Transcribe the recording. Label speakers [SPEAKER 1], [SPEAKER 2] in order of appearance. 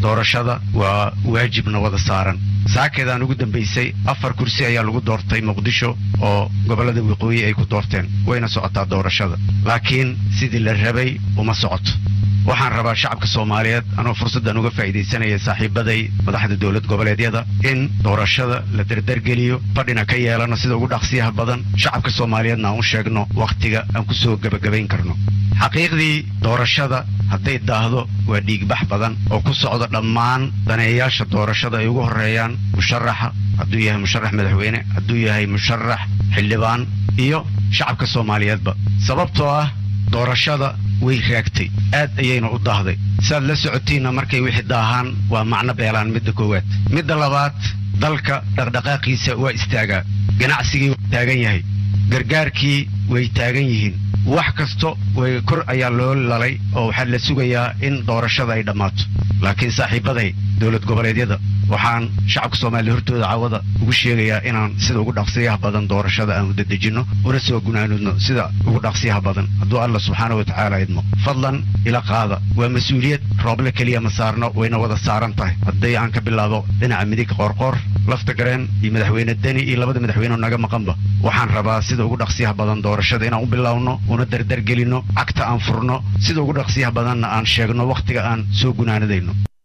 [SPEAKER 1] doorashada waa waajibna wada saaran saakeedaan ugu dambaysay afar kursi ayaa lagu doortay muqdisho oo gobollada waqooyi ay ku doorteen wayna socotaa doorashada laakiin sidii la rabay uma socoto waxaan rabaa shacabka soomaaliyeed anoo fursaddan uga faa'iidaysanaya saaxiibaday madaxda dowlad goboleedyada in doorashada la dardargeliyo fadhina ka yeelano sida ugu dhaqsiyaha badan shacabka soomaaliyeedna aan u sheegno wakhtiga aan ku soo gebagabayn karno xaqiiqdii doorashada hadday daahdo waa dhiigbax badan oo ku socda dhammaan daneeyayaasha doorashada ay ugu horreeyaan musharaxa hadduu yahay musharax madaxweyne hadduu yahay musharax xildhibaan iyo shacabka soomaaliyeedba sababtoo ah doorashada way raagtay aad ayayna u daahday siaad la socotiinna markay wixii daahaan waa macno beelaan midda koowaad midda labaad dalka dhaqdhaqaaqiisa waa istaagaa ganacsigii waa taagan yahay gargaarkii way taagan yihiin wax kasto way kor ayaa loo lalay oo waxaa la sugayaa in doorashada ay dhammaato laakiin saaxiibaday dowlad goboleedyada waxaan shacabka soomaaliya hortooda cawada ugu sheegayaa inaan sida ugu dhaqsiyaha badan doorashada aan udadejinno una soo gunaanudno sida ugu dhaqsiyaha badan hadduu alla subxaana wa tacaala idmo fadlan ila qaada waa mas-uuliyad rooble keliya ma saarno wayna wada saaran tahay hadday aan ka bilaabo dhinaca midig qoorqoor lafta gareen iyo madaxweyne deni iyo labada madaxweyne naga maqanba waxaan rabaa sida ugu dhaqsiyaha badan doorashada inaan u bilaawno una dardargelinno cagta aan furno sida ugu dhaqsiyaha badanna aan sheegno wakhtiga aan soo gunaanadayno